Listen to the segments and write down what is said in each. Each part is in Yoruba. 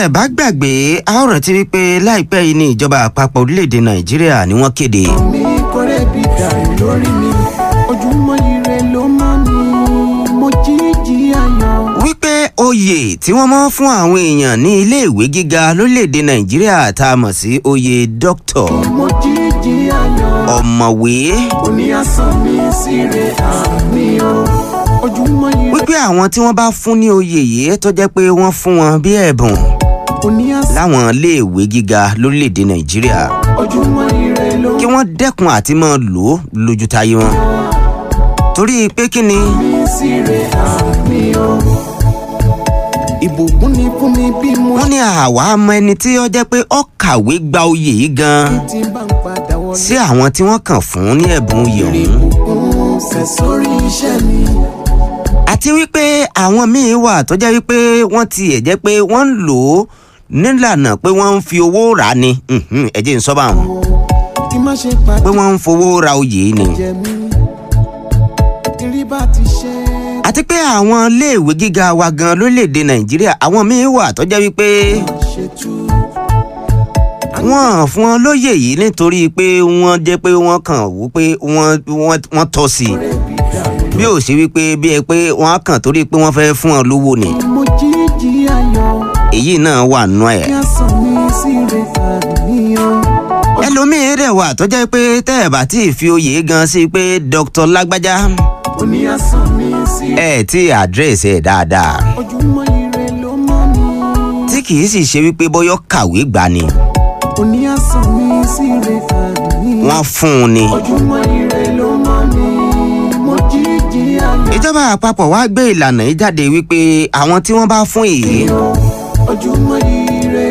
ẹ bá gbàgbé a ó rántí wípé láìpẹ́ yìí ní ìjọba àpapọ̀ orílẹ̀-èdè nàìjíríà ni wọ́n kéde mi kọ́rẹ́ bí dàrú lórí mi ojúmọ́ ire ló mọ́ mi mo jíjí ayọ̀. wípé oyè tí wọ́n mọ́ fún àwọn èèyàn ní iléèwé gíga lórílẹ̀-èdè nàìjíríà tá a mọ̀ sí oyè dókítọ̀ mo jíjí ayọ̀. ọ̀mọ̀wé òní àsán mi síre àmì o ojúmọ́ ire wípé àwọn tí wọ́n bá fún ní oyè yìí tó jẹ́ pé wọ́n fún wọn bí ẹ̀bùn òní àsán láwọn iléèwé gíga lórílẹ̀-èdè nàìjíríà ojúmọ́ ire ló kí wọ́n dẹ́kun àti máa lò ó lójú táyé wọn torí pé kí ni mi síre àmì o ìbùkún ni fún mi bí mo wọ́n ní àwa mọ ẹni tí ó jẹ́ pé ó kàwé gba oyè yìí gan-an ti bá ń padà wọlé. sí àwọn tí wọ́n kàn fún ní ẹ̀bùn oyè ọ̀hún ìbùkún ṣẹ̀ sórí iṣẹ́ mi. àti wípé àwọn míín wà tó jẹ́ wípé wọ́n tiẹ̀ jẹ́ pé wọ́n ń lò ó nílànà pé wọ́n ń fi owó rà á ni Mhm, ẹ jẹ́ n sọ báwọn kí má ṣe pé pàdé wọ́n ń fowó ra oyè yìí ni. jẹ mí kiri bá ti ṣe àti pé àwọn iléèwé gíga wa gan lórílẹ̀‐èdè nàìjíríà àwọn míín wà tó jẹ́ wípé ṣètú wọ́n fún wọn lóyè yìí nítorí pé wọ́n jẹ́ pé wọ́n kàn wú pé wọ́n wọ́n- wọ́n tọ́ sí i bí ò sí wípé bí ẹ pé wọ́n á kàn torí pé wọ́n fẹ́ fún wọn lówó ni mo jíjí ayọ̀ èyí náà wà nù ẹ̀. kí àsán mi síre àníyàn ẹlòmíín rẹ̀ wà tó jẹ́ pé tẹ́ ẹ̀ bá tí ì fi oyè gan sí pé dr lágbájá òní àsán mi síre ẹ̀ tí àdírẹ́sì ẹ̀ dáadáa ojúmọ́ ire ló mọ́ mi tí kì í sì ṣe wípé bọ́yọ́ kàwé gbà ni òní àsán mi síre àníyàn wọ́n fún un ni. ojúmọ́ ire ló mọ́ mi mo jíjí ayọ̀ ìjọba àpapọ̀ wá gbé ìlànà yìí jáde wípé àwọn tí wọ́n bá fún èyí ojúmọ́ ire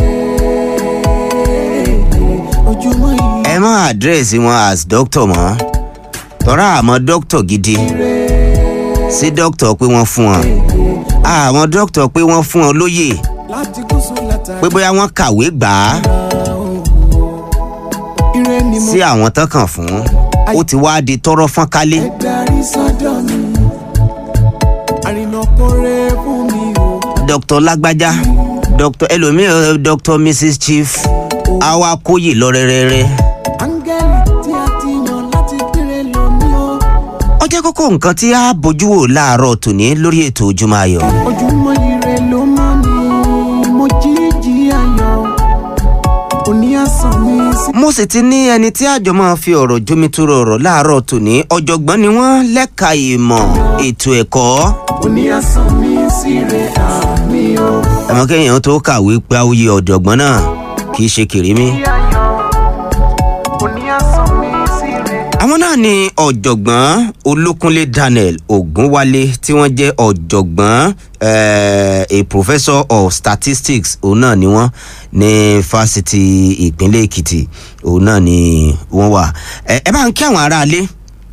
ojúmọ́ ire ẹ má àdírẹ́sì wọn as doctor mọ́ tọ́ra àmọ́ doctor gidi sí doctor pé wọ́n fún wọn àmọ́ doctor pé wọ́n fún wọn lóyè láti gúúsù látàrí pé bóyá wọ́n kàwé gbà á ire ni mo sí àwọn tán kàn fún ó ti wá di tọrọ fọ́n kálé fẹ́ darí sọ́dọ̀ mi àrìnà kórè fún mi o dr lágbájá dr ẹlòmíràn dr mrs chief àwa kóyè lọ rẹ́rẹ́rẹ́ áńgẹ́lì tí a ti yàn láti gbére lómi o ó jẹ́ kókó nǹkan tí a bójú wò láàárọ̀ tòní lórí ètò ojúmọ́ ayọ̀. ojúmọ́ ire ló mọ́ mi mo jíjí ayọ̀ òní àsán mi sí mo sì ti ní ẹni tí àjọ máa fi ọ̀rọ̀ jomitoro ọ̀rọ̀ láàárọ̀ tòní ọ̀jọ̀gbọ́n ni wọ́n lẹ́ka ìmọ̀ ètò ẹ̀kọ́ òní àsán mi sí re àmì o. ẹ̀mọ́ kéèyàn tó kàwé pé oyè ọ̀jọ̀gbọ́n náà kì í ṣe kèrémí. òní àsán mi sí re àwọn náà ni ọ̀jọ̀gbọ́n olókúnlé daniel ogunwale tí wọ́n jẹ́ ọ̀jọ̀gbọ́n eh, a professor of statistics òun náà ni wọ́n ní fásitì ìpínlẹ̀ èkìtì òun náà ni wọ́n wà ẹ ẹ bá ń kí àwọn aráalé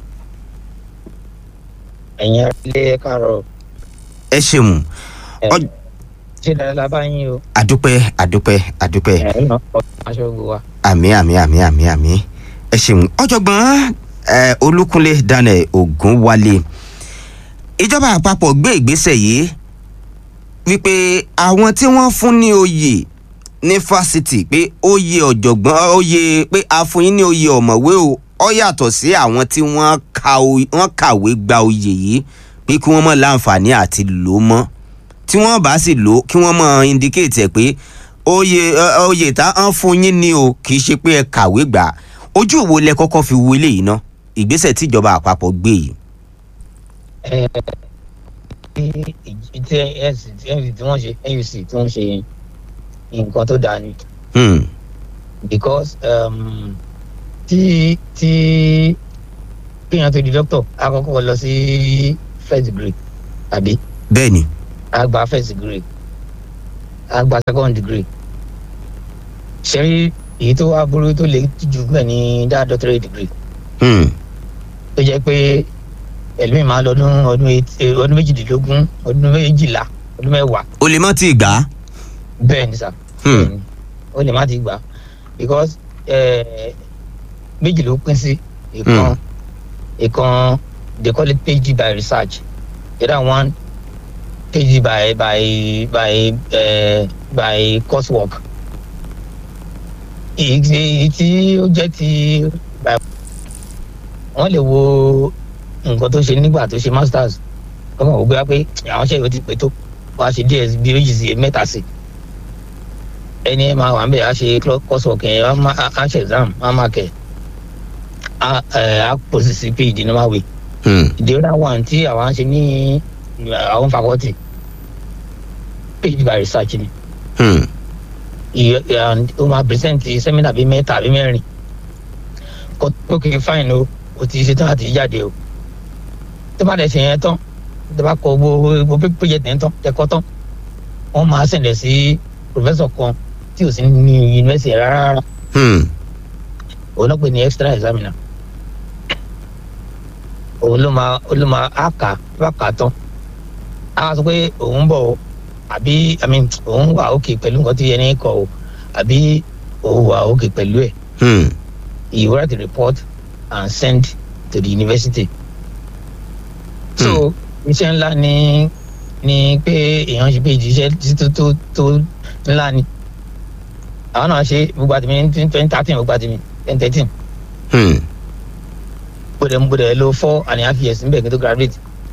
ẹ̀yin ilé káàárọ̀ ẹ ṣeun ẹ̀, Ọ- ṣé dáadáa bá yín o àdúpẹ́ àdúpẹ́ àdúpẹ́ ẹ̀ ń lọ pọ̀ aṣọ ògùn wa. àmì àmì àmì àmì àmì ẹ ṣeun ọ̀jọ̀gbọ́n eh, olúkúnlé daniel ogunwale ìjọba àpapọ̀ gbé ìgbésẹ̀ yìí wípé àwọn tí wọ́n fún ní oyè ní fásitì pé oyè ọ̀jọ̀gbọ́n oyè pé a fún yín ní oyè ọ̀mọ̀wé o ọ yàtọ̀ sí àwọn tí wọ́n ka oy- wọ́n kàwé gba oyè yìí pé kí wọ́n mọ̀ láǹfààní àti lò ó mọ́ tí wọ́n bá sì lò ó kí wọ́n mọ̀ indicate ẹ̀ pé oyè ẹ, oyè tá à ń fún yín ni o kì í ṣe pé ẹ kàwé gbà á. ojú òwò lẹ kọ́kọ́ fi wo eléyìí ná ìgbésẹ̀ tíjọba àpapọ̀ gbé yìí. ẹ ẹ tí ẹsì tí ẹnfì tí wọ́n ṣe nuc tí wọ́n ṣe nǹkan tó dáa ni Hmm. because um, tí tí kéèyàn tó di doctor àkọ́kọ́ lọ sí first degree tàbí bẹ́ẹ̀ ni àgbà first degree àgbà second degree ṣẹ́rí èyí tó wá burú tó lè jù bẹ́ẹ̀ ni dá doctorate degree Hmm. tó jẹ́ pé ẹlòmíì máa lọ ọdún ọdún eight- eh, ọdún méjìdínlógún ọdún méjìlá ọdún mẹ́wàá o lè má ti gbà á. bẹ́ẹ̀ ni sà Hmm. bẹ́ẹ̀ ni. ó lè má ti gbà because eh, méjì ló pín sí ìkan ìkan they call it phd by research the other one phd by by by uh, by coursework èyí tí èyí tí ó jẹ́ ti by wọ́n lè wo nǹkan tó ṣe nígbà tó ṣe masters kọ́kàn ó gbé wá pé àwọn ṣe ìwé ti pè tó wàá ṣe díẹ̀ bí méjì sí mẹ́ta sí ẹni ẹ máa wà ń bẹ̀ á ṣe coursework yẹn á má- á ṣe exam á máa kẹ̀ á ẹ̀ á pòsì sí phd normal way Hmm. the other one tí àwọn ṣe ní àwọn faculty phd by research ni Hmm. Ìyẹ- and ó máa present seminar bíi mẹ́ta àbí mẹ́rin kó tó kì í fine o o ti ṣe tán àti jáde o tó bá dẹ̀ ṣe yẹn tán tó bá kọ gbogbo gbogbo project yẹn tán tẹ̀kọ́ tán wọ́n máa sẹ̀lẹ̀ sí professor kan tí ò sí ní university rárá rárá Hmm. òun náà pè ní extra examiner òun ló máa òun ló máa á kà á bá kà á tán á sọ pé òun bọ̀ o àbí i mean òun wà òkè pẹ̀lú nǹkan tí ẹni kọ o àbí òun wà òkè pẹ̀lú ẹ̀ Hmm. he write a report and send to the university. so iṣẹ́ ńlá ni ni pé èèyàn ṣe péjì iṣẹ́ tó tó tó ńlá ni àwọn náà ṣe gbogbo àtìmí ní twenty thirteen gbogbo àtìmí twenty thirteen Hmm. gbọdọ̀ gbọdọ̀ lo four and a half years níbẹ̀ kí n tó graduate.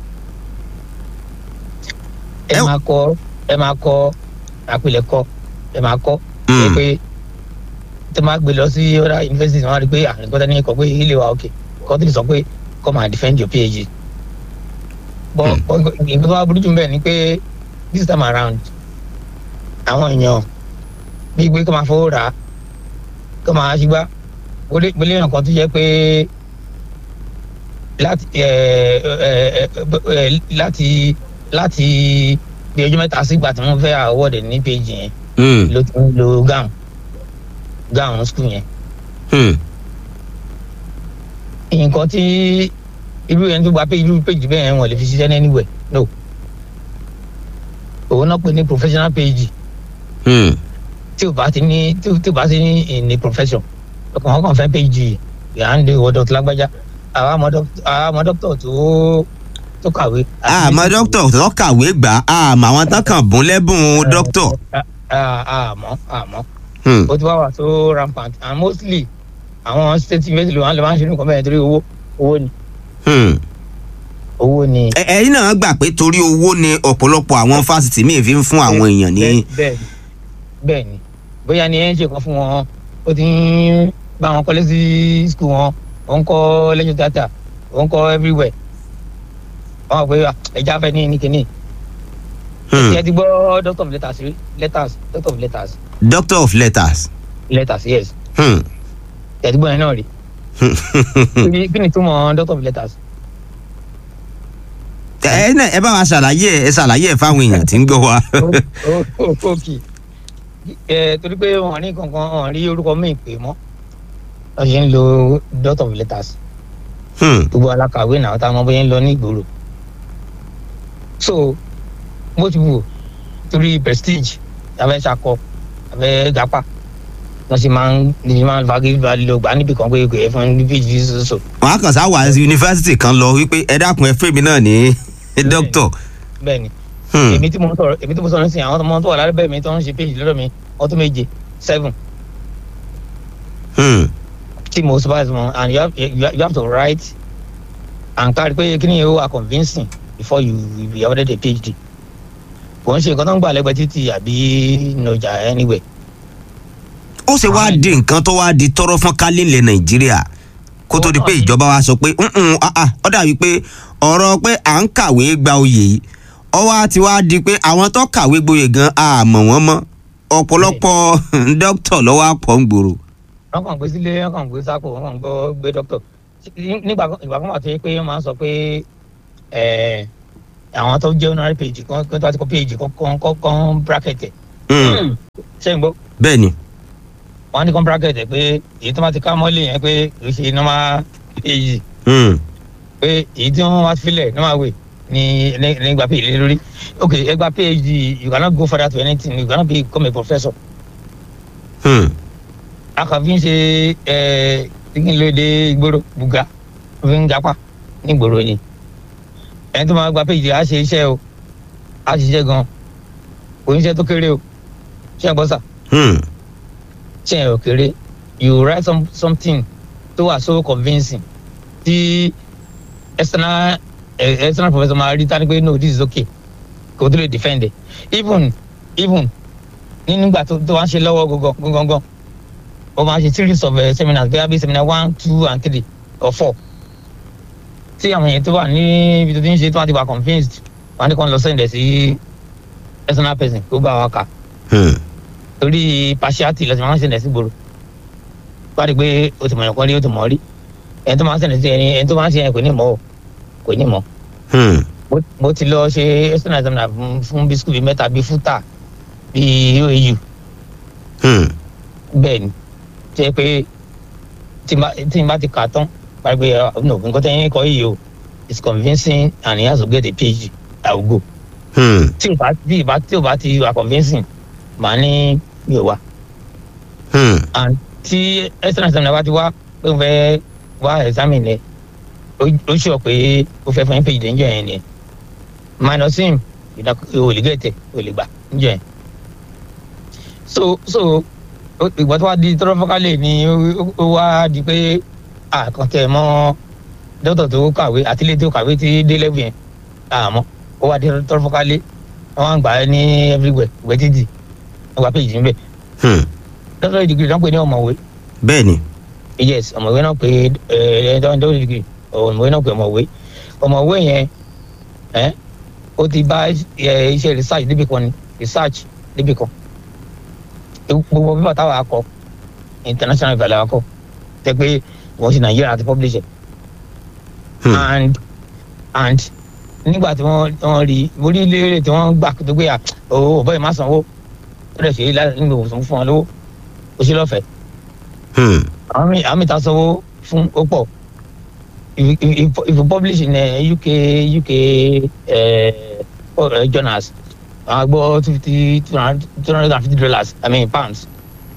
ẹ Ẹ- máa kọ ẹ máa kọ àpilẹ̀kọ ẹ máa kọ ẹ Hmm. pé tó máa gbé lọ sí other university wọn á rí i pé àǹkọ́tà ní kọ pé ilé wa òkè kọ́ tó lè sọ pé come and defend your phd. bọ́ nǹkan tó wá burú jù bẹ́ẹ̀ ni pé this time around àwọn èèyàn bíi pé kó máa fowó rà á kó máa ṣígbá gbólé èèyàn kan tó jẹ́ pé láti ẹ ẹ ẹ láti láti bí ọjọ́ mẹ́ta sígbà tí wọ́n fẹ́ àwọ̀dẹ̀ ní péjì yẹn Hmm. ló ti ń lo gown gown school yẹn Hmm. nǹkan tí irú ẹni tó gba pé irú péjì bẹ́ẹ̀ yẹn wọ́n lè fi ṣiṣẹ́ ní anywhere no òun náà pè ní professional page Hmm. tí o bá ti ní tí o tí o bá ti ní in a profession ọkàn wọn kàn fẹ́ page yà ń de ìwọ dr lágbájá àwa mọ dókítà àwa mọ dókítà tó tó kàwé. àmọ́ dókítà tó kàwé gbà àmọ́ àwọn tán kàn bún lẹ́bùn dókítà. àmọ́ àmọ́ Hmm. ó ti wá wà tó rampant and mostly àwọn state university ló wà ló máa ń ṣe nǹkan bẹ́ẹ̀ torí owó owó ni Hmm. owó ni. Ẹ- ẹ̀yin náà gbà pé torí owó ni ọ̀pọ̀lọpọ̀ àwọn fásitì míì fi ń fún àwọn èèyàn ní. bẹ́ẹ̀ bẹ́ẹ̀ ni bẹ́ẹ̀ ni bóyá ni ẹ ń ṣe kan fún wọn ó ti ń bá wọn kọ́lé sí skul wọn ó ń kọ́ lẹ́jọ́ tata ó ń kọ́ everywhere wọn ò pé "Ah, ẹja fẹ́ ní ní kínní Hmm. ẹ ti gbọ́ doctor of letters rí letters doctor of letters doctor of letters. letters yes Hmm. ẹ ti gbọ́ yẹn náà rí Kí ni- kí ni túmọ̀ doctor of letters ẹ náà ẹ bá wa ṣàlàyé ẹ ṣàlàyé ẹ fáwọn èèyàn tí ń gbọ́ wa. òkè ẹ torí pé wọn ní kankan wọn rí orúkọ míì pè mọ́ wọn ṣe ń lo doctor of letters Hmm. gbogbo alákàwé náà táwọn ọmọ bóyá ń lọ ní ìgboro so bó ti wù torí prestige abẹ́ sakọ abẹ́ gapa wọ́n sì máa ń ní máa ń fagi lọ gbà níbi kan pé kò yẹ fún níbi ìjì soso wọn á kàn sá wà yunifásitì kan lọ wípé ẹ dákun ẹ fèmí náà ní dókítà. bẹ́ẹ̀ ni Hmm. èmi tí mo ń sọ̀rọ̀ èmi tí mo sọ̀rọ̀ sí àwọn ọmọ tó wà lábẹ́ mi tó ń ṣe péjì lọ́dọ̀ mi ọdún méje seven Hmm. tí mo supervise wọn and you have, you have, you have to write and kárí pé kí ni yóò wà convincing before you you be awarded a phd kò ń ṣe nǹkan tó ń gbà lẹ́gbẹ̀ẹ́ títì àbí nọjà anywhere ó ṣe wá di nǹkan tó wá di tọrọ fún kálí ilẹ̀ nàìjíríà kó tó di pé ìjọba wa sọ pé "Mm-mm, ah, ah, ó dàbí pé ọ̀rọ̀ pé à ń kàwé gba oyè yìí ó wá ti wá di pé àwọn tó kàwé gboyè gan àmọ̀ wọ́n mọ́ ọ̀pọ̀lọpọ̀ dókítà lọ́wọ́ àpọ̀ ń gbòòrò. wọn kàn gbé sílé wọn kàn gbé sápò wọn kàn gbọ́ gbé doctor nígbà kan ìgbà kan wà tó yẹ pé wọn máa ń sọ pé ẹ àwọn tó jẹ́ honorary page kan kan tó bá ti kọ́ page kan kan kan kan bracket ẹ̀ Hmm. ṣé n gbọ́ bẹ́ẹ̀ ni wọn á ní kan bracket ẹ̀ pé èyí tó bá ti ká mọ́lẹ̀ yẹn pé kì í ṣe normal page Hmm. pé èyí tí wọ́n wá filẹ̀ normal way ni ní- nígbà page lé lórí ok ẹgbà page you cannot go further to anything you cannot become a professor Hmm. akàfi ń ṣe ẹ ìgbìnlódé ìgboro buga fi ń gapá nígboro ni ẹni tó máa gba péjì á ṣe iṣẹ́ o á ṣiṣẹ́ gan kò ní iṣẹ́ tó kéré o ṣé ẹ gbọ́ sà Hmm. ṣé ẹ ò kéré you write some, something tó wà so convincing tí external eh, external professor máa rí tani pé no this is okay kò tó lè defend it even even ní nígbà tó tó wá ń ṣe lọ́wọ́ gangan gangan ó máa ṣe series of uh, seminars bẹ́ẹ̀ bí seminar one two and three or four tí àwọn èèyàn tó wà ní ibi tó ti ń ṣe tó wà ti wà convinced wọn á ní kàn lọ sẹ́yìn dẹ̀ sí external person kó bá wa kà Hmm. torí partiality lọ́sẹ̀ máa ń ṣẹlẹ̀ sí gbòòrò wá rí i pé o ti mọ̀ ẹ̀kọ́ rí o ti mọ̀ rí ẹni tó máa ń ṣẹlẹ̀ sí ẹni ẹni tó máa ń ṣe yẹn kò ní mọ̀ o kò ní mọ̀ Hmm. mo mo ti lọ ṣe external examiner fún- fún bí school bíi mẹ́ta bíi fúta bíi oau Hmm. bẹ́ẹ̀ ni tó yẹ pé tí n bá tí n bá ti kà á tán wá rí i pé uh, no nǹkan tẹ́yìn kọ́ yìí o it's convincing and he has to get a phd i will go Hmm. tí o bá tí o bá tí o bá ti wà convincing màá ní mi ò wá Hmm. and tí external examiner bá ti wá pé n fẹ́ wá examine ẹ ó ó sọ pé ó fẹ́ fún page níjọ yẹn ni minus him ìdá- o lè gẹ̀tẹ̀ o lè gbà níjọ yẹn so so ó- ìgbà tó wá di tọ́lọ́fọ́kálẹ̀ ni ó- ó- ó wá di pé àkàntẹ̀ mọ́ dókítà tó kàwé àtìlẹ́ tó kàwé ti dé level yẹn àmọ́ ó wá di tọ́lọ́fọ́kálẹ̀ wọ́n á gbà á ní everywhere ìwé títì wọ́n gba page níbẹ̀ Hmm. dókítà degree náà pè ní ọ̀mọ̀wé bẹ́ẹ̀ ni. yes ọmọwé náà pé ẹ ẹ dọ́wọ́ dìgírì ọmọwé náà pé ọmọwé ọmọwé yẹn ẹ ó ti bá ẹ iṣẹ́ research débi kan ni research débi kan gbogbo pípa táwa kọ international ìbàlẹ̀ wa kọ tẹ pé wọ́n ṣe nàìjíríà àti publish ẹ̀ Hmm. and and nígbà tí wọ́n wọ́n rí orí ilé tí wọ́n gbà tó gbé à owó bọ́ọ̀ má sanwó ó lè ṣe é láti nígbà òsùn fún wọn lówó ó ṣe lọ́fẹ̀ẹ́ Hmm. àwọn mi àwọn mi ta sanwó fún ó pọ̀ if if if if you publish in uh, uk uk uh, uh, journals àwọn gbọ́ two fifty two hundred two hundred and fifty dollars i mean pounds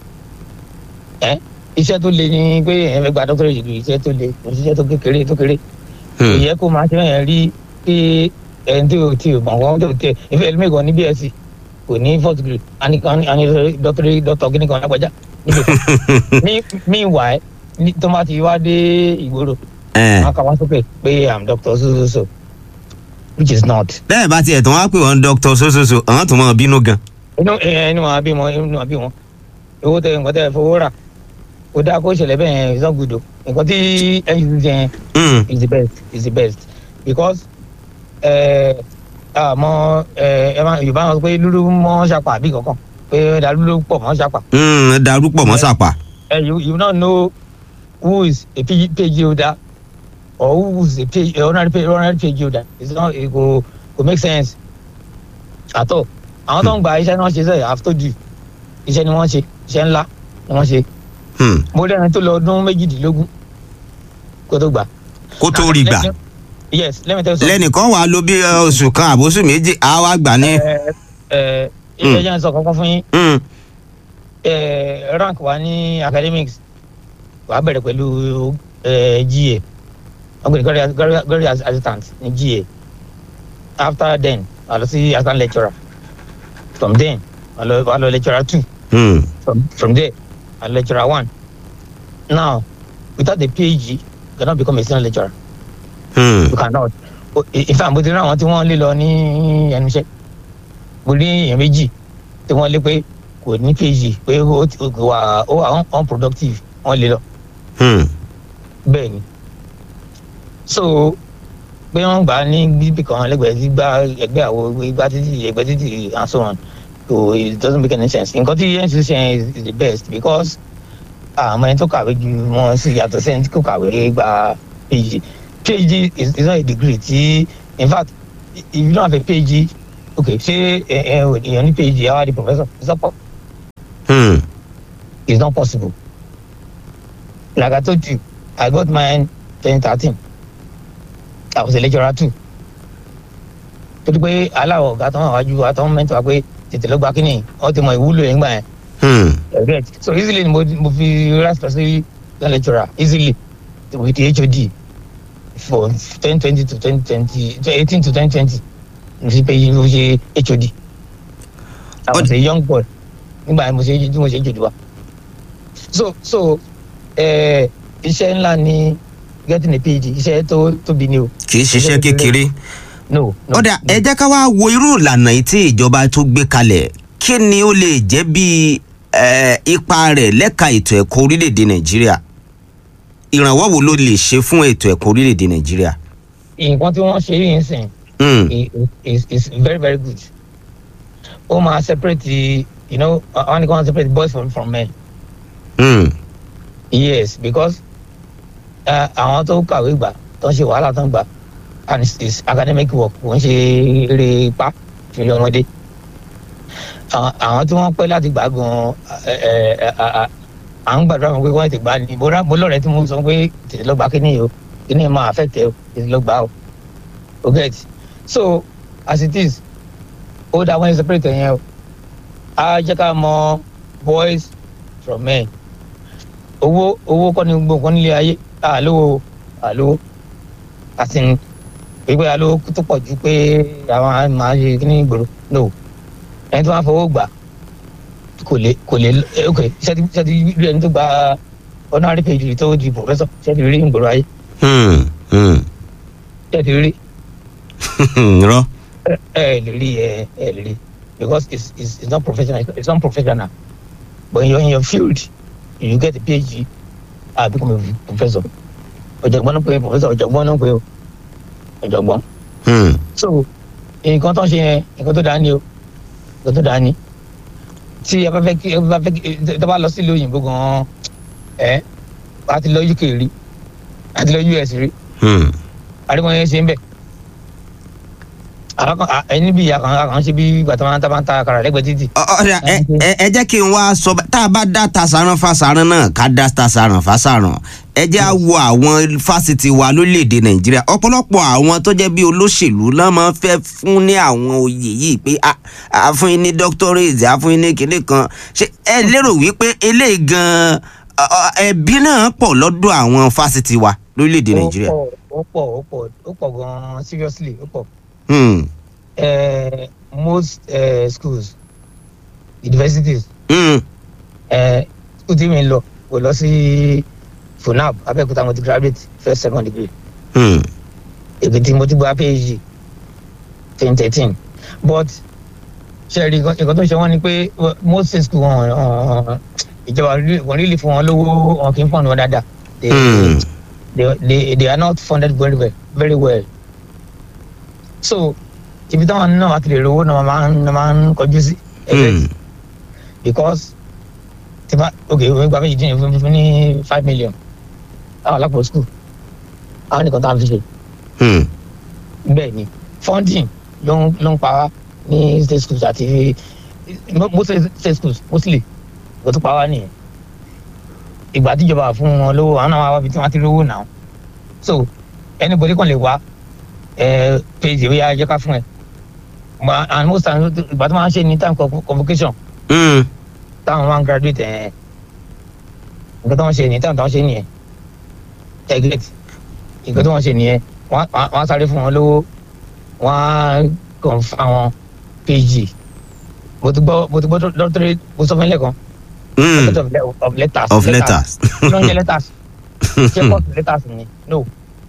ẹ iṣẹ́ tó le ni pé ẹ fẹ́ gba doctorate degree iṣẹ́ tó le kò sí iṣẹ́ tó kékeré tó kéré kò Hmm. yẹ kó máa ṣe yẹn rí pé ẹni tí o tí o mọ̀ wọ́n tó tẹ ìfẹ́ ẹlẹ́mẹ̀kan ní bsc kò ní fourth degree àní kan àní doctorate doctor kìíní kan lágbájá níbi kan ní meanwhile ní tó bá ti wá dé ìgboro Eh. wọn kà wá sókè pé i'm doctor so so so which is not. bẹ́ẹ̀ bá tiẹ̀ tán wá pè wọ́n dr sososo àwọn tó mọ̀ bínú gan. inú ẹ inú wọn bí wọn inú wọn bí wọn owó tẹ nǹkan tẹ fowó rà kó dáa kó ṣẹlẹ̀ bẹ́ẹ̀ yẹn ìsàn gbùdò nǹkan tí ncc yẹn Hmm. is the best is the best because ẹ àmọ́ ẹ ẹ máa yorùbá wọn sọ pé lúlú mọ́ ṣàpà àbí kankan pé ẹ̀dá lúlú pọ̀ mọ́ ṣàpà Hmm. darúpọ̀ mọ́ sàpà. and you you not know who is a PG, PhD holder or who is a PhD, a honorary PhD, honorary PhD holder it's not it go go make sense at all àwọn tó ń gba iṣẹ́ náà ṣe sẹ́yìn i have told you iṣẹ́ ni wọ́n ṣe iṣẹ́ ńlá ni wọ́n ṣe Hmm. mo rí ẹni tó lọ ọdún méjìdínlógún kó tó gbà. kó tó rí gbà. yes let me tell you something. lẹ́nìkan wàá lo bí ẹ, oṣù kan àbóṣù méjì á wá gbà ní. ẹ ẹ ilé ẹjọ́ ń sọ kankan fún yín Hmm. ẹ rank wa ní academics wàá bẹ̀rẹ̀ pẹ̀lú ẹ GA ọgbẹ̀ni glory assistant ní GA after then wà lọ sí assistant lecturer from then wà lọ wà lọ lecturer two Hmm. from from there wà lọ lecturer one now without the PhD you cannot become a senior lecturer Hmm. you cannot O- in fact mo ti rí àwọn tí wọ́n lé lọ ní ẹnu iṣẹ́ mo rí èèyàn méjì tí wọ́n lé pé kò ní phd pé ó ti- ó wà ó wà un- unproductive wọ́n lé lọ Hmm. bẹ́ẹ̀ ni so pé wọ́n gbà á ní bíbí kan lẹ́gbẹ̀ẹ́ sí gbá ẹgbẹ́ àwo igbá títì ẹgbẹ́ títì and so on so it doesn't make any sense nǹkan tí ncc ṣe is, is the best because àwọn ẹni tó kàwé ju wọn sí yàtọ̀ sí ẹni tí kò kàwé gba phd phd is, is not a degree tí in fact if you don't have a phd okay ṣé ẹ ẹ èèyàn ní phd ẹ wá di professor it's not, po- Hmm. it's not possible like i told you i got mine twenty thirteen i was a lecturer too torí pé aláwọ̀ ọ̀gá tó ń wájú wa tó ń mẹ́tọ́ wa pé tètè ló gba kínní wọ́n ti mọ ìwúlò yẹn gbà yẹn Hmm. you get so easily ni mo mo fi rise to say lecturer easily with the hod for twenty twenty to twenty twenty eighteen to twenty twenty mo ṣe pé mo ṣe hod I was a young boy nígbà yẹn mo ṣe tí mo ṣe hod wa so so eh, iṣẹ́ ńlá ni getting a phd iṣẹ́ tó tóbi ni o kì í ṣiṣẹ́ kékeré. no no ọ̀dà ẹ jẹ́ ká wá wo irú ìlànà yìí tí ìjọba tó gbé kalẹ̀ kí ni ó lè jẹ́ bí eh, ipa rẹ̀ lẹ́ka ètò ẹ̀kọ́ orílẹ̀-èdè nàìjíríà ìrànwọ́ wo ló lè ṣe fún ètò ẹ̀kọ́ orílẹ̀-èdè nàìjíríà. nǹkan tí wọ́n ṣe yìí ń sìn Hmm, i- is is very very good ó máa separate you know wọ́n ní kí wọ́n separate boys from from men hmm, yes because uh, àwọn tó kàwé gbà tó ń ṣe wàhálà tó ń gbà and it's, it's academic work kò ń ṣe eré ipá ìfìlẹ̀ ọmọdé àwọn àwọn tí wọ́n pẹ́ láti gbà gan ẹ, ẹ, ẹ, à à- à ń gbàdúrà wọn pé wọ́n ti gbà ní mo rà mo lọ́rẹ̀ẹ́ tí mo sọ pé tètè lọ gbà kíní yìí o kíní yìí máa affect ẹ o tètè lọ gbà o o get so as it is ó dá wọn separate yẹn o á jẹ́ ká mọ boys from men owó owó kọ́ ni gbogbo nǹkan nílé ayé àlówó àlówó àti pípé àlówó tó pọ̀ ju pé àwọn á máa ṣe kí ní ìgboro no ẹni tó máa fowó gbà kò lè kò lè eh, ok ṣẹ́ti ṣẹ́ti rí ẹni tó gba honorary page tó di professor ṣẹ́ti rí ìgboro ayé hmm, hmm. ṣẹ́ti rí rọ. ẹ ẹ lè rí ẹ ẹ lè rí because it's it's it's not professional it's not professional but in your in your field you get a phd ah become a professor ọ̀jọ̀gbọ́n náà pé professor ọ̀jọ̀gbọ́n náà pé o ọ̀jọ̀gbọ́n Hmm, so nǹkan tó ń ṣe yẹn nǹkan tó dáa ni o nǹkan tó dáa ni tí ẹ bá fẹ́ kí ẹ bá fẹ́ kí ẹ bá lọ sílùú òyìnbó gan-an ẹ a ti lọ uk rí a ti lọ us rí hmm. àríwọ̀n yẹn ṣe ń bẹ̀ àwọn kan ẹni bí àkàn àkàn ṣe bí gbàtà máa ń tá máa ń ta àkàrà lẹ́gbẹ̀ẹ́ títì Ọ- ọ̀dà ẹ ẹ- ẹ jẹ́ kí n wá sọ bá- tá a bá dá tasaran fasaran náà ká dá tasaran fasaran ẹ jẹ́ á wo àwọn fásitì wa lórílẹ̀‐èdè nàìjíríà ọ̀pọ̀lọpọ̀ àwọn tó jẹ́ bí olóṣèlú náà máa ń fẹ́ fún ní àwọn oyè yìí pé a- a fún yín ní doctorate a fún yín ní kinní kan ṣé ẹ lérò wípé eléyìí gan ọ- ọ- ẹbí náà pọ̀ lọ́dọ̀ àwọn fásitì wa lórílẹ̀‐èdè nàìjíríà. ó pọ̀ ó pọ̀ ó pọ̀ ó pọ̀ gan-an seriously ó pọ̀ Hmm, Eh, most eh, schools universities hmm, eh, school tí mi lọ kò lọ sí funab abẹ́òkúta mo ti graduate first second degree hmm, èkìtì mo ti gba phd twenty thirteen but ṣe rí nǹkan tó ń ṣe wọ́n ni pé well, most school wọn wọn- ìjọba wọn rí lè fún wọn lówó wọn kì í fọ́ọ̀nù wọn dáadáa they, hmm. they, they, they are not funded very well very well so ibi táwọn náà wà ti lè rówó náà máa ń náà máa ń kọjú sí Hmm. because tí bá ok òun gba méjì dín ní fún fún ní five million àwọn alápò school àwọn nìkan tá à ń fi ṣe Hmm. bẹ́ẹ̀ ni funding ló ń ló ń pa wá ní state schools àti most state schools mostly ló tún pa wá nìyẹn ìgbà tíjọba fún wọn lówó àwọn náà wá wá bí tí wọ́n ti rówó náà so anybody kan lè wá ẹ page ìwé ayé ká fún ẹ Ma- and most times ìgbà tó máa ń ṣe ní time convo- convocation Hmm. táwọn máa ń graduate ẹ nǹkan tó wọ́n ṣe ní time tó wọ́n ṣe nìyẹn ẹgbẹ́t nǹkan tó wọ́n ṣe nìyẹn wọ́n á- wọ́n á sáré fún wọn lówó wọ́n á kàn fún àwọn page mo ti gbọ́ mo ti gbọ́ doctorate mo sọ fún ẹ lẹ́ẹ̀kan Hmm. doctorate of le- of letters of letters. kí ló ń jẹ letters ṣé course letters ni no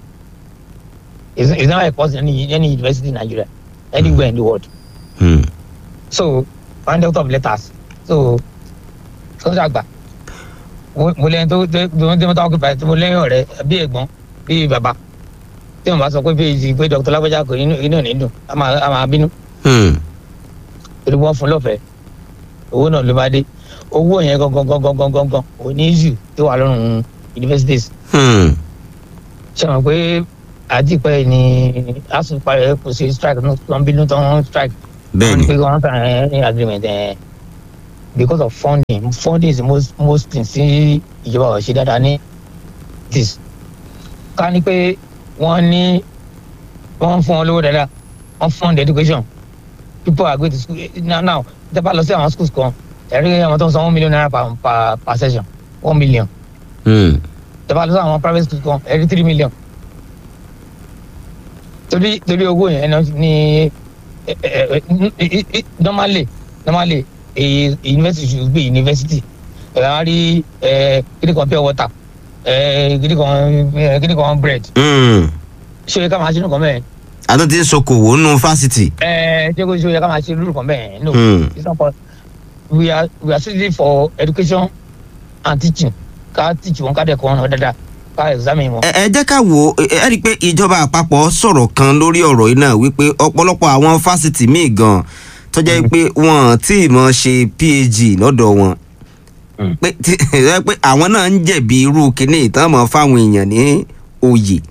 it's, it's not a course in any, any university in Nigeria anywhere in the world Hmm. so one doctor of letters so sọ́jà àgbà mo mo lẹ́yìn tó tó tó tó tó ọkùnrin báyìí mo lẹ́yìn ọ̀rẹ́ bí ẹ̀gbọ́n bí bàbá tí wọ́n bá sọ pé péjì pé dr lágbájá kò inú inú ò ní dùn a máa a máa bínú Hmm. torí wọ́n fún lọ́fẹ̀ẹ́ owó náà ló bá dé owó yẹn gangan gangan gangan gangan ò ní issue tó wà lọ́rùn universities Hmm. ṣe mọ̀ pé àdìpẹ́ ni asu parẹ́ kò sí strike náà tó ń bínú tó ń strike bẹ́ẹ̀ wọ́n ni ní pé wọ́n sign any agreement ẹ̀ because of funding funding is the most most thing sí ìjọba ò ṣe dáadáa ní this ká ní pé wọ́n ní wọ́n fún wọn lówó dáadáa wọ́n fund education people are going to school now now tẹ́ bá lọ sí àwọn schools kan ẹ̀rí àwọn tó ń san one million naira per per per session one million Hmm. tẹ́ bá lọ sí àwọn private schools kan ẹ̀rí three million torí torí owó yẹn náà ní ẹ, ẹ, ẹ, ẹ, normally normally a university should be university ẹ á rí ẹ kíni kan pure water ẹ kíni kan ẹ kíni kan bread Hmm. ṣé o yẹ ká máa ṣe nǹkan bẹ́ẹ̀ àtúntò ti ń ṣokòwò nínú fásitì. ẹ ṣé o ṣé o yẹ ká máa ṣe nǹkan bẹ́ẹ̀ no Hmm. it's not for we are we are strictly for education and teaching ká teach wọn ká dẹ̀ kọ́ wọn dáadáa ká examine wọn. ẹ ẹ jẹ́ ká wò ó ẹ ẹ rí i pé ìjọba àpapọ̀ sọ̀rọ̀ kan lórí ọ̀rọ̀ yìí náà wípé ọ̀pọ̀lọpọ̀ àwọn fásitì míì gan tó jẹ́ pé wọ́n tí ì mọ̀ ṣe phd lọ́dọ̀ wọn Mm. pé tí ẹ pé àwọn náà ń jẹ̀bi irú kínní ìtàn mọ́ fáwọn èèyàn ní oyè.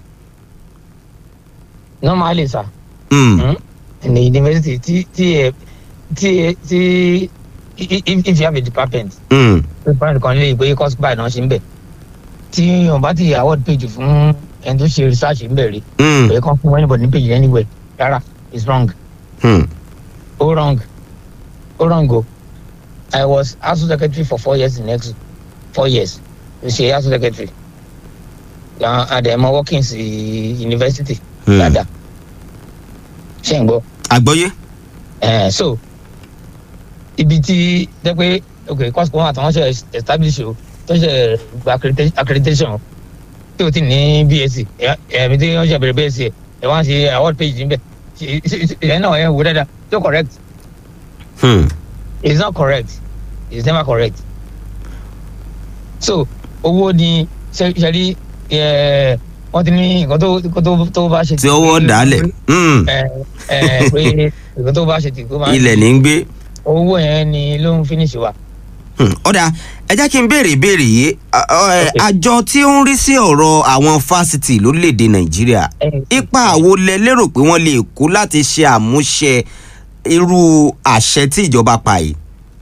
normally sir Mm. mm, in the university tí tí ẹ tí ẹ tí i- i- if you have a department Mm. department kan lè pé course by náà ṣe ń bẹ̀ tí wọn bá ti award page fún ẹni tó ṣe research ń bẹ̀ rí Mm. èyí kan fún anybody ní page anywhere rárá it's wrong Mm. ó wrong ó wrong o i was asu secretary for four years in exo four years mo ṣe asu secretary àdèmọ workings university Mm. dáadáa ṣe ń gbọ́. àgbọ́yé. Eh, so ibi tí jẹ́ pé ok course kan àtàwọn ṣe establish o tó ṣe gba accredita- accreditation tí o ti ní bsc ẹ̀mí tí wọ́n ṣe bẹ̀rẹ̀ bsc ẹ̀ wọ́n á ṣe award page níbẹ̀ ẹ̀ náà ẹ̀ wò dáadáa so correct Mm. it's not correct it's never correct so owó ni ṣe ṣe rí ẹ̀ wọ́n ti ní nǹkan tó nǹkan tó tó bá ṣe tí ọwọ́ dálẹ̀. Mm. ẹ̀ ẹ̀ pé nǹkan tó bá ṣe tì kó máa ilẹ̀ ní ń gbé. owó yẹn ni ló ń finish wa. Hmm, ọ̀dà ẹ jẹ́ kí n béèrè ìbéèrè yìí Ọ- ọ, ẹ, Okay. àjọ tí ó ń rí sí ọ̀rọ̀ àwọn fásitì lórílẹ̀‐èdè nàìjíríà ipa àwo lẹ lérò pé wọ́n lè kó láti ṣe àmúṣe irú àṣẹ tí ìjọba pa yìí.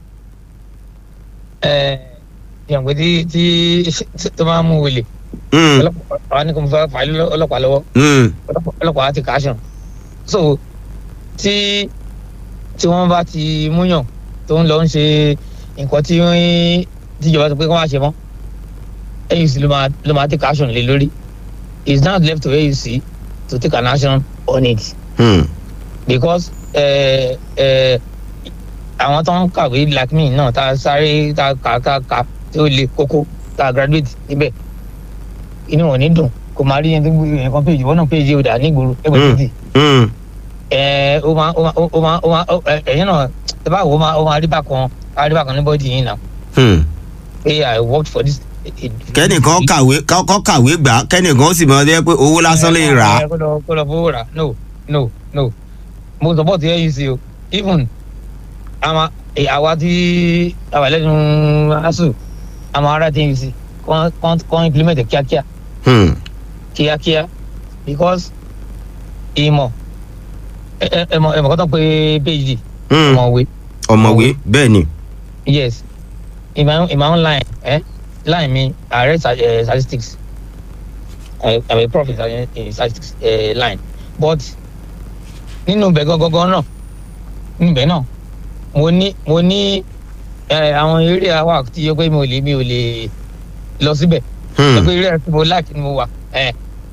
ẹ yàn pé tí tí tó máa ń mú wele Hmm, ọlọ́pàá àwọn ní kò fẹ́ fà á lé ọlọ́pàá lọ́wọ́ hmm, ọlọ́pàá ọlọ́pàá á ti kàásùn so tí tí wọ́n bá ti múyàn tó ń lọ ń ṣe nǹkan tí wọ́n tíjọba sọ pé kí wọ́n á ṣe mọ́ AUC ló máa ló máa take action lé lórí it's now left to AUC to take an action on it. hmm, because ẹ ẹ àwọn tó ń kàwé like me náà tá a sáré tá a kà kà kà tí ó le kókó tá a graduate níbẹ̀ inú wọn ní dùn kò máa rí yẹn tó gbé yẹn kan péjì wọn náà péjì ọ̀dà nígboro ẹgbẹ́ Mm. títì hmm, ẹ ó máa ó máa ó máa ó máa ó- ẹ- ẹ̀yìn náà ẹ bá wò ó máa ó máa rí bákan á rí bákan ní bọ́dì yìí náà hmm. pé i worked for this. kẹ́nìkan kàwé kọ́ kàwé gbà á, kẹ́nìkan ó sì mọ̀ ọ́ pé owó lásán lè rà á. ẹ kó lọ kó lọ fowó rà no no no mo support AUC o even àmà àwa tí àwa lẹ́nu asu àmà ara tí AUC kàn kàn kàn implement ẹ̀ kíákíá Hmm, kíákíá because ìmọ̀ ẹ ẹ ẹ mọ̀ ẹ mọ̀ kọ́tọ̀ pé phd hmm. ọmọwé ọ̀mọ̀wé bẹ́ẹ̀ ni. yes in my own in my own line eh line mi i read sta- eh, statistics i i'm a prof in sta- in statistics eh, line but nínú ibẹ̀ gangan náà nínú ibẹ̀ náà mo ní mo ní eh, àwọn eré àwa tí yẹ pé mi ò lè mi ò lè lọ síbẹ̀ Hmm, yẹ pé eré tí mo like ni mo wà eh,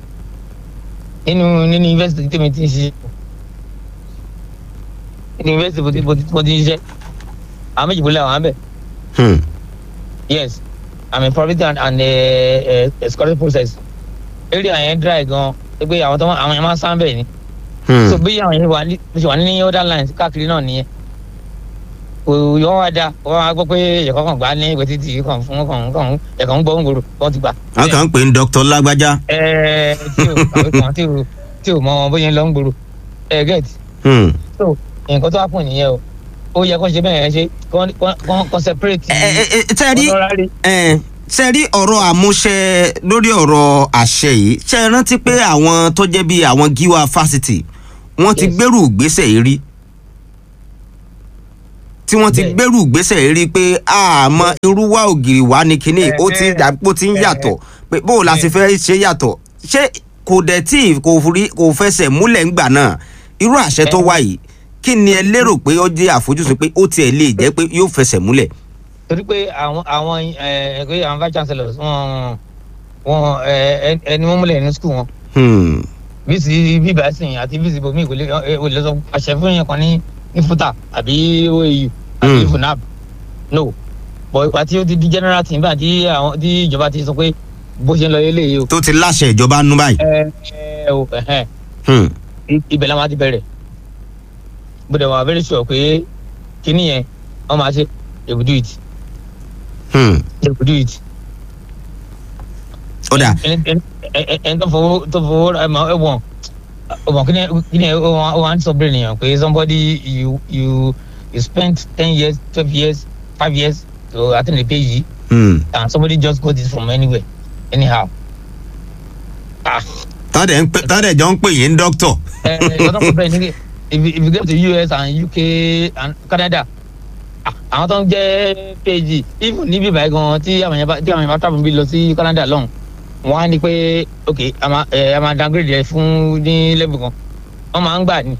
nínú nínú university tí mi ti ń ṣiṣẹ́ nínú university mo ti mo ti mo ti ń ṣiṣẹ́ àwọn méjì bó lé àwọn abẹ́ hmm, yes i'm in private and and uh, uh, scholarship process area yẹn dry gan pé àwọn tó àwọn yẹn máa ń sán bẹ́ẹ̀ ni hmm. so bí àwọn yẹn wà ní bí ṣe wà ní other lines káàkiri náà nìyẹn kò yọ wá da wọ́n máa gbọ́ pé ẹ̀kọ́ kan gbà ní ìwé títì kan fún kan kan ẹ̀kọ́ ń gbọ́ ń gbòòrò wọ́n ti gbà. wọ́n kàn ń pè ní dr lágbájá. ẹ̀ẹ́ tí o kàwé kan tí o tí o mọ bóyá ń lọ ń gbòòrò ẹ̀ get Hmm. nǹkan tó wà fún nìyẹn o ó yẹ kó ṣe bẹ́ẹ̀ yẹn ṣe kó kó kó separate ẹ ẹ ẹ tẹ́ rí honorary ẹ ṣe rí ọ̀rọ̀ àmúṣe lórí ọ̀rọ̀ àṣẹ yìí ṣe é rántí pé àwọn tó jẹ́ bíi àwọn gíwá fásitì wọ́n ti Yes. gbèrú ìgbésẹ̀ yìí rí tí wọ́n ti Bẹ́ẹ̀. gbèrú ìgbésẹ̀ yìí rí pé àmọ́ irú wa ògiri wa ní kinní ó ti Ẹ̀hẹ́. dàpọ̀ ti ń yàtọ̀ pé bó o la ṣe fẹ́ ṣe yàtọ̀ ṣé kò dẹ̀ tí kò rí kò fẹsẹ̀ múlẹ̀ ńgbà náà irú àṣẹ tó Ẹ̀. wá yìí kí ni ẹ lérò pé ó jẹ́ àfojúsùn pé ó tiẹ̀ lè jẹ́ pé yóò fẹsẹ̀ múlẹ̀. torí pé àwọn àwọn ẹ àwọn vice chancellors wọn wọn ẹ ẹ- ẹni wọn múlẹ̀ ní school wọn Hmm. bíìsì bíbá sìn àti bíìsì bomi kò lè ẹ, o lè sọ àṣẹ fún yẹn kan ní ní fúta àbí oau àbí Mm. funab no bọ̀ ìgbà tí ó ti di general team báyìí tí àwọn tí ìjọba ti sọ pé bó ṣe ń lọ eléyìí o tó ti láṣẹ ìjọba nú báyìí. ẹ ẹ o ẹhẹn Hmm. i- ibẹ̀ la máa ti bẹ̀rẹ̀ bó dẹ̀ wà very sure pé kíní yẹn wọ́n máa ṣe they will do it Hmm. they will do it. ó dà ẹni ẹni ẹni- ẹni tó fowó tó fowó ẹ mọ ẹ wọn ọmọ kíni kíni ó wà ó wà ń sọ bẹ́ẹ̀ nìyẹn pé somebody you you you spent ten years twelve years five years to attend the page Hmm. and somebody just got it from anywhere anyhow. ah tọ́dẹ̀ ń pè tọ́dẹ̀ jọ ń pè yín dókítọ̀. ẹ ẹ ọdún kan bẹ́ẹ̀ ni if you- if you go to US and UK and Canada ah, àwọn tó ń jẹ́ page even níbí báyìí gan tí àwọn yẹn bá tí àwọn yẹn bá travel bí lọ sí Canada lọ́hùn wọ́n á ní pé ok a máa ẹ a máa downgrade rẹ fún ní level kan wọ́n máa ń gbà ní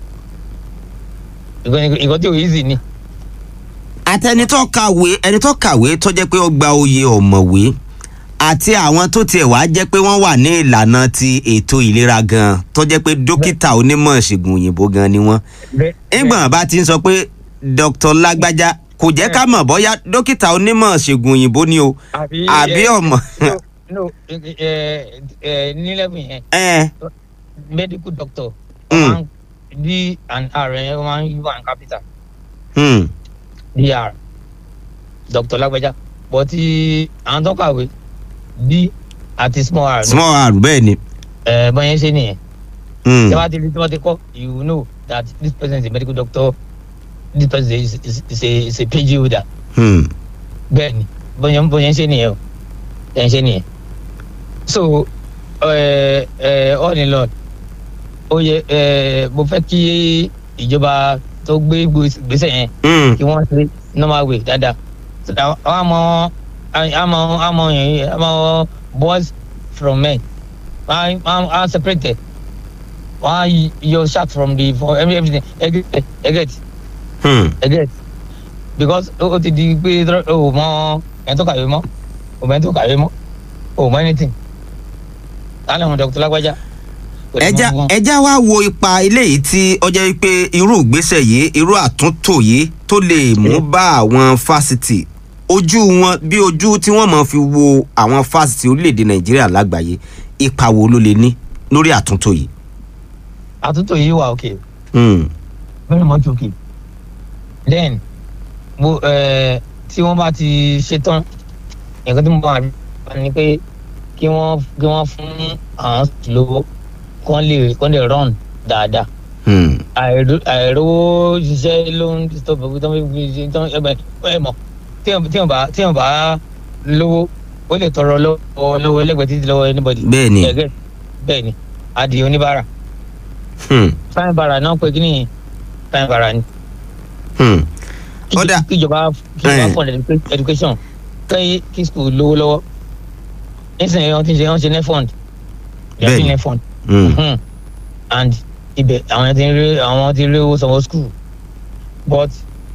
ìkọ́ tí ò easy ni àtẹni tó kàwé ẹni tó kàwé tó jẹ́ pé ó gba oyè ọ̀mọ̀wé àti àwọn tó tiẹ̀ wá jẹ́ pé wọ́n wà ní ìlànà ti ètò ìlera gan tó jẹ́ pé dókítà onímọ̀ ìṣègùn òyìnbó gan ni wọ́n. ìgbọ̀n bá ti ń sọ pé dr lágbájá kò jẹ́ ká mọ̀ bóyá dókítà onímọ̀ ìṣègùn òyìnbó ni o àbí àbí ẹ, ọmọ. no no ẹ ẹ ẹ ní level yẹn ẹ medical doctor Mm. wọ́n máa ń d and r yẹn wọ́n máa ń u and capital. hmm, dr dr lágbájá but tí àwọn tó kàwé d àti small r ní small r bẹ́ẹ̀ ni. ẹ bọ́n yẹn ṣe nìyẹn Hmm, tí wọ́n ti rí tí wọ́n ti kọ́ you know that this person is a medical doctor this person is, is, is, a, is a PhD holder hmm, bẹ́ẹ̀ ni bọ́n yẹn bọ́n yẹn ṣe nìyẹn o yẹn ṣe nìyẹn so ẹ ẹ all in all ó yẹ ẹ mo fẹ́ kí ìjọba tó gbé gbèsè yẹn hmm, kí wọ́n ṣe normal way dáadáa so that àwọn àmọ́ àmọ́ àmọ́ yẹn àmọ́ boys from men wọ́n á separate wọ́n á yọ shaft from the for every- everything ẹgẹ ẹgẹ hmm. ẹgẹ because ó ó ti di pé o mọ ẹni tó kàwé mọ́ o mọ ẹni tó kàwé mọ́ o mọ anything lálẹ́ wọn dr lágbájá. kò ní ẹja mọ fún wọn. ẹja wá wo ipa eléyìí tí ó jẹ́ pé irú ìgbésẹ̀ yìí irú àtúntò yìí tó lè mú bá àwọn fásitì ojú wọn bí ojú tí wọ́n máa fi wo àwọn fásitì orílẹ̀-èdè nàìjíríà lágbàáyé ipa wo ló lè ní lórí àtúntò yìí. àtúntò yìí wà okay Hmm, very much okay then mo ẹ tí wọ́n bá ti ṣe tán nǹkan tí mo bá wà ní pé kí wọ́n kí wọ́n fún àwọn lówó kán lè kán lè run dáadáa hmm, àìró- àìrówó ṣiṣẹ́ ló ń disturb ẹgbẹ́ tó ń fi ṣe tán ẹgbẹ́ ẹ mọ̀ tí wọ́n tí wọ́n bá tí wọ́n bá lówó ó lè tọrọ lọ́wọ́ lọ́wọ́ ẹlẹ́gbẹ̀ẹ́ títí lọ́wọ́ anybody bẹ́ẹ̀ ni Ẹgẹ́, bẹ́ẹ̀ ni adìyẹ oníbàárà hmm, fáìn bàrà náà pé kí ni fáìn bàrà ni hmm, kí Ó dà. kí ìjọba kí ìjọba Eh. fund educa- education kí kí school lówó lọ́wọ́ nísìnyí wọ́n ti ṣe wọ́n ṣe net fund they are Bẹ́ẹ̀ni. doing net fund hmm, Mhm. and ibẹ̀ àwọn ti rí àwọn ti rí owó sanwó school but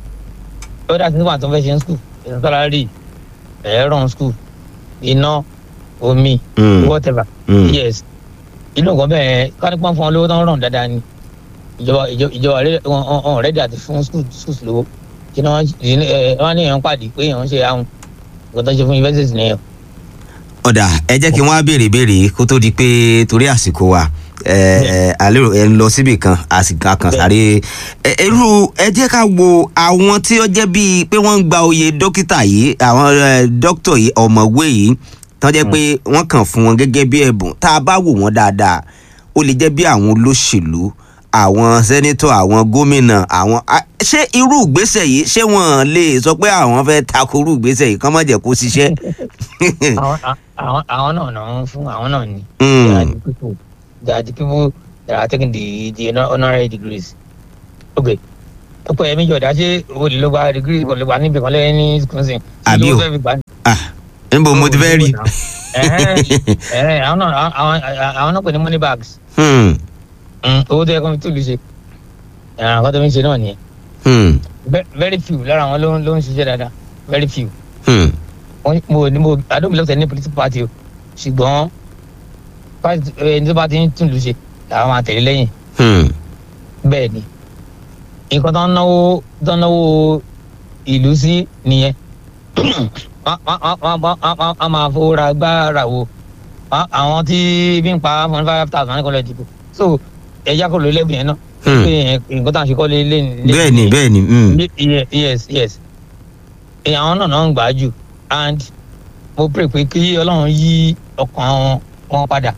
ó dà sí nígbà tó ń fẹ́ ṣe ní school ìsan salary ẹ̀rọ school iná omi hmm, whatever hmm. yes inú nǹkan bẹ́ẹ̀ kánípọ́n fún wọn lówó tó ń ràn dáadáa ni ìjọba ìjọ- ìjọba rẹ wọn wọn rẹ́dí àti fún school schools lówó kí ni wọ́n ẹ wọ́n ní èèyàn pàdé pé èèyàn ń ṣe àwọn nǹkan tó ń ṣe fún university nìyẹn. ọ̀dà ẹ jẹ́ kí wọ́n á béèrè béèrè kó tó di pé torí àsìkò wa ẹ ẹ àlérò ẹ ń lọ síbì kan àsìkò kan sáré ẹ irú ẹ jẹ́ ká wo àwọn tí ó jẹ́ bíi pé wọ́n ń gba oyè dókítà yìí àwọn ẹ, dókítà yìí ọ̀mọ̀wé yìí tán jẹ́ pé wọ́n kàn fún wọn gẹ́gẹ́ bí ẹ̀bùn tá a bá wò wọ́n dáadáa ó lè jẹ́ bí àwọn olóṣèlú àwọn sẹ́nítọ̀ àwọn gómìnà àwọn a- ṣé irú ìgbésẹ̀ yìí ṣé wọ́n lè sọ pé àwọn fẹ́ tako irú ìgbésẹ̀ yìí kán má jẹ́ kó ṣiṣẹ́. àwọn àwọn àwọn náà náà ń fún àwọn náà ni. Mm. they are the people they are the people that are taking the the honor- honorary degrees. ok ọ̀pọ̀ ẹ̀mí jọ̀dá ṣé o lè lọ gba degree kò lè gba níbi kan lẹ́yìn ní wisconsin. Àbí o. fẹ́ fi gbà ní. ah níbo mo ti fẹ́ rí. Ẹ̀hẹ́n, ẹ̀hẹ́n, àwọn náà àwọn àwọn náà pè ní money bags. Hmm, Mm, owó tó yẹ kó fi túlù ṣe ẹ̀ràn kan tó fi ń ṣe náà nìyẹn hmm, Ve- very few lára àwọn ló ń ló ń ṣiṣẹ́ dáadáa very few hmm, Wọ́n- mo ní mo I don't belong to any political party o ṣùgbọ́n party ẹni tó bá ti ń túlù ṣe làwọn máa tẹ̀lé lẹ́yìn Hmm. bẹ́ẹ̀ ni nǹkan tó ń náwó tó ń náwó ìlú sí nìyẹn Wọ́n- wọ́n- wọ́n- wọ́n- wọ́n- wọ́n- wọ́n máa fowó ra gbára wo Wọ́n- àwọn tí bí ń pa one five thousand ní kọ́lẹ̀ dìbò so ẹ̀yà kò ló lẹ́bùn yẹn náà Hmm. pé nǹkan tá à ń ṣe kọ́ lé lé lé- bẹ́ẹ̀ ni bẹ́ẹ̀ ni hmm. Ye- yes yes ẹ àwọn náà náà ń gbà á jù and mo pray pé kí ọlọ́run yí ọkàn wọn- wọn padà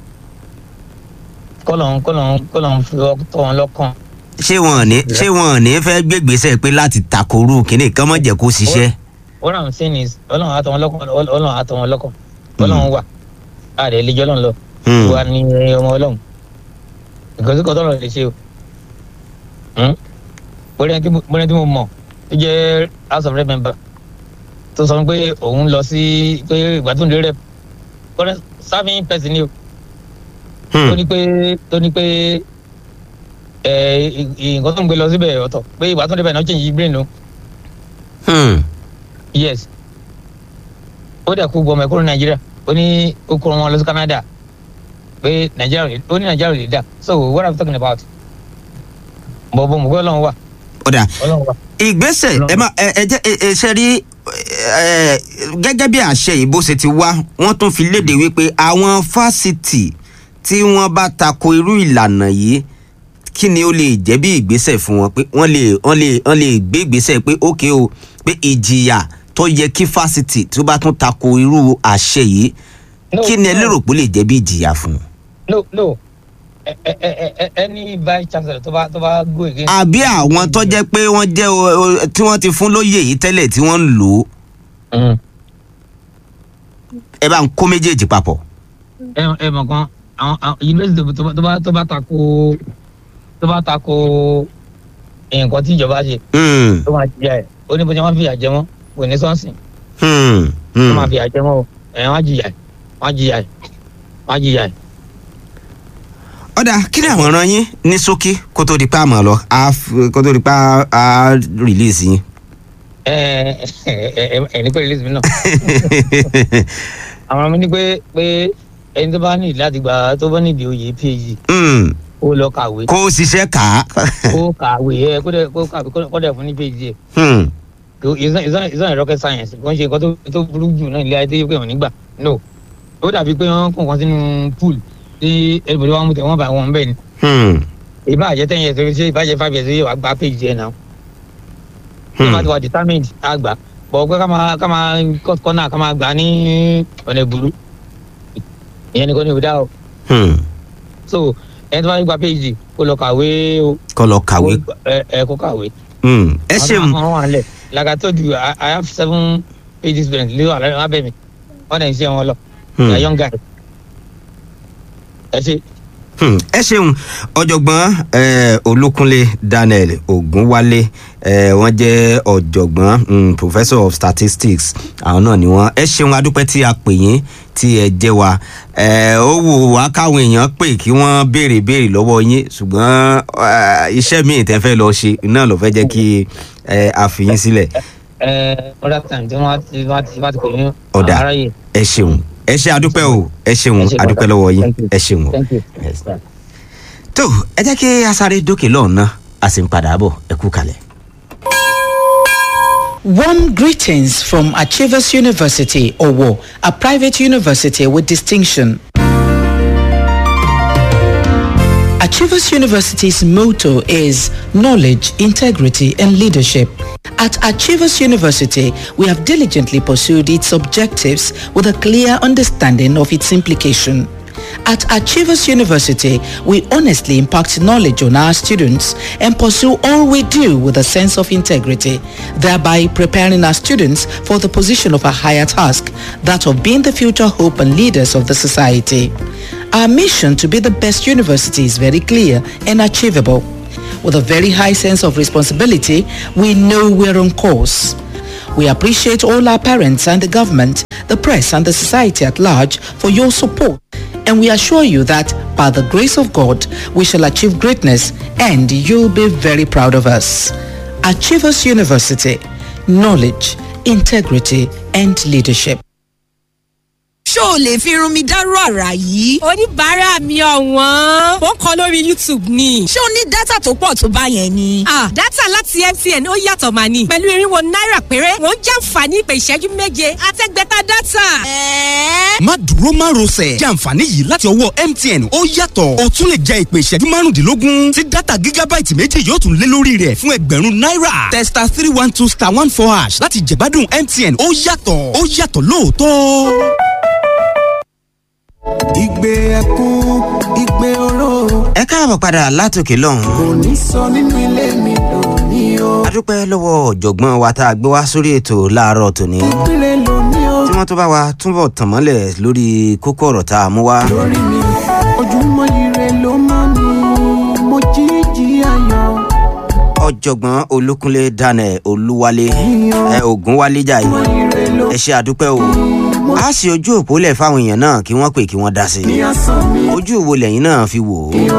kọ́lọ́run kọ́lọ́run kọ́lọ́run fi ọkàn tọ́ wọn lọ́kàn ṣé wọn ò ní ṣé wọn ò ní fẹ́ gbégbèsè pé láti takoru kínní kan mọ̀ jẹ́ kó ṣiṣẹ́. what i'm saying is ọlọ́run àtọ̀ wọn lọ́kàn ọlọ́run àtọ̀ wọn lọ́kàn ọlọ́run wà àdé ẹlẹ́jọ́ ọlọ́run lọ Hmm. wa ni ọmọ ọlọ́run nǹkan tí kò tọ́lọ̀ lè ṣe o Hmm? bóyá tí mo bóyá tí mo mọ̀ tó jẹ́ house of rep member tó sọ pé òun lọ sí pé ìgbà tó ń lé rep bóyá serving person ni o tó Hmm. ní pé tó ní pé ẹ ì- ì- nǹkan tó ń gbé lọ síbẹ̀ ọ̀tọ̀ pé ìgbà tó ń débẹ̀ náà change his brain o Hmm. yes ó dẹ̀ kú gbọmọ ẹ̀kọ́ ní nàìjíríà ó ní ó kó wọn lọ sí canada pé nàìjíríà ò lè- ó ní nàìjíríà ò lè dà so what are we talking about bọ̀ bọ̀ mọ̀ pé ọlọ́run wà ọ̀dà ọlọ́run wà. ìgbésẹ̀ ẹ má ẹ ẹ jẹ́ ẹ ẹ ṣe rí ẹ gẹ́gẹ́ bí àṣẹ ìbò ṣe ti wá wọ́n tún fi léde wípé àwọn fásitì tí wọ́n bá tako irú ìlànà yìí kí ni ó lè jẹ́ bí ìgbésẹ̀ fún wọn pé wọ́n lè wọ́n lè wọ́n lè gbé ìgbésẹ̀ pé ókè o pé ìjìyà tó yẹ kí fásitì tó bá tún tako irú àṣẹ yìí No, kí ni ẹ no. lérò pé ó lè jẹ́ bí ìjìyà fún un. no no ẹ ẹ ẹ ẹ any vice chancellor tó bá tó bá go against. àbí àwọn tó jẹ́ pé wọ́n jẹ́ o- o- tí wọ́n ti fún lóyè yìí tẹ́lẹ̀ tí wọ́n ń lò ó Mm. ẹ bá ń kó méjèèjì papọ̀. ẹ ẹ mọ̀ kan àwọn àwọn yunifásitì tó bá tó bá tó bá tako tó bá tako nǹkan tí ìjọba ṣe Hmm, tó máa jìyà ẹ ó ní bó ṣe máa fìyà jẹ wọn kò ní sọ́ọ̀sìn hmm, tó hmm. máa fìyà jẹ wọn o ẹ wọn á jìyà ẹ wọn á jìyà ẹ wọn á jìyà ẹ. ọ̀dà kí ni àwọn ọ̀ràn yín ní ṣókí kó tó di pa àmọ́ lọ á f- kó tó di pa á release yín. ẹ ẹ ẹ ẹ ní pé release mi náà àwọn ọmọ mi ní pé pé ẹni tó bá ní láti gba tó bá nídìí oyè phd Hmm, ó lọ kàwé kó o ṣiṣẹ́ kà á. ó kàwé ẹ kó dẹ kó kàwé kó dẹ fún ní phd ẹ Hmm, kò it's not it's not it's not a rocket science kò ń ṣe nǹkan tó tó burú jù náà ilé ayé tó yẹ pé wọn nígbà no ó dàbí pé wọn kó nǹkan sínú pool tí everybody wọn mú tẹ wọn bá wọn bẹ́ẹ̀ ni hmm, ìbáàjẹ́ ten years ṣe ìbáàjẹ́ five years ṣe wàá gba phd ẹ náà tí hmm. wọ́n ti wà determined á gbà bọ̀ pé ká máa ká máa cut corner ká máa gbà ní ọ̀nà ìbúrú ìyẹn ni kò ní ìdá o hmm. so ẹni tó bá gba phd kó lọ kàwé o kó lọ kàwé. Kó- ẹ ẹ kó kàwé. Hmm, ẹ ṣeun. àwọn wà lẹ̀ like I told you I, I have seven phd students lé wà lábẹ́ mi wọ́n dẹ̀ ń ṣe wọn lọ they Hmm. are young guys ẹ ṣe. Hmm, ẹ ṣeun ọ̀jọ̀gbọ́n eh, olúkúnlé daniel ogunwálé eh, wọ́n jẹ́ ọ̀jọ̀gbọ́n mm, professor of statistics àwọn náà ni wọ́n ẹ ṣeun adúpẹ́ tí a pè yín tí ẹ jẹ́ wa eh, ó wù wá káwọn èèyàn pè kí wọ́n béèrè béèrè lọ́wọ́ yín ṣùgbọ́n eh, iṣẹ́ míì tẹ́ fẹ́ lọ ṣe náà ló fẹ́ jẹ́ kí eh, a fi yín sílẹ̀ ẹ other time tí wọ́n ti wọ́n ti wọ́n ti pè ní Ọ̀dà. aráyè ẹ ṣeun ẹ ṣe adúpẹ́ o ẹ ṣeun Ẹ ṣe adúpẹ́ pàtàkì. lọ́wọ́ yín Thank you. ẹ ṣeun o. thank you. Yes. tó ẹ jẹ́ kí a sáré dókè lọ́ọ̀nà a sì ń padà bọ̀ ẹ kú kalẹ̀. Warm greetings from Achievers University, Owo, a private university with distinction. Achievers University's motto is knowledge, integrity, and leadership. At Achievers University, we have diligently pursued its objectives with a clear understanding of its implication. At Achievers University, we honestly impact knowledge on our students and pursue all we do with a sense of integrity, thereby preparing our students for the position of a higher task, that of being the future hope and leaders of the society. Our mission to be the best university is very clear and achievable. With a very high sense of responsibility, we know we're on course. We appreciate all our parents and the government, the press and the society at large for your support. And we assure you that by the grace of God, we shall achieve greatness and you'll be very proud of us. Achievers University, knowledge, integrity and leadership. ṣó o lè fi irun mi dárú àrà yìí. oníbàárà mi ọ̀wọ́n ó ń kọ lórí youtube ni. ṣé o ní dátà tó pọ̀ tó bá yẹn ni. ah dátà láti mtn ó yàtọ̀ mà ní. pẹ̀lú irinwó náírà péré wọ́n jàǹfààní ìpè ìṣẹ́jú méje àtẹ́gbẹ́ta dátà. ẹ̀ẹ́ má dúró má rọsẹ̀ jẹ́ àǹfààní yìí láti ọwọ́ mtn ó yàtọ̀ o tún lè jẹ ìpè ìṣẹ́jú márùndínlógún tí dátà gígábáìtì méjì yóò tún lé lórí rẹ̀ fún ẹgbẹ̀rún náírà testa three one two star one four hash láti jẹ̀gbádùn mtn ó yàtọ̀ ó yàtọ̀ lóòótọ́. ìgbé ẹkún ìgbé oró ẹ káàbọ̀ padà látòkè lọ́hùn. kò ní sọ nínú ilé mi lónìí o. a dúpẹ́ lọ́wọ́ ọ̀jọ̀gbọ́n wa tá a gbé wá sórí ètò láàárọ̀ tòní. ìpínlẹ̀ lónìí o. tí wọ́n tó bá wa túbọ̀ tàn mọ́lẹ̀ lórí kókó ọ̀rọ̀ tá a mú wá. lórí mi ojúmọ́ ire ló mọ́ mi mo jíjí ayọ̀ ọ̀jọ̀gbọ́n olúkúnlé daniel olúwalé ẹ ògúnwálé jàyè ire ló ẹ ṣe àdúpẹ́ o. a sì ojú òpó lẹ̀ fáwọn èèyàn náà kí wọ́n pè kí wọ́n dá sí i. ní asán mi ojú wo lẹ́yìn náà fi wò ó.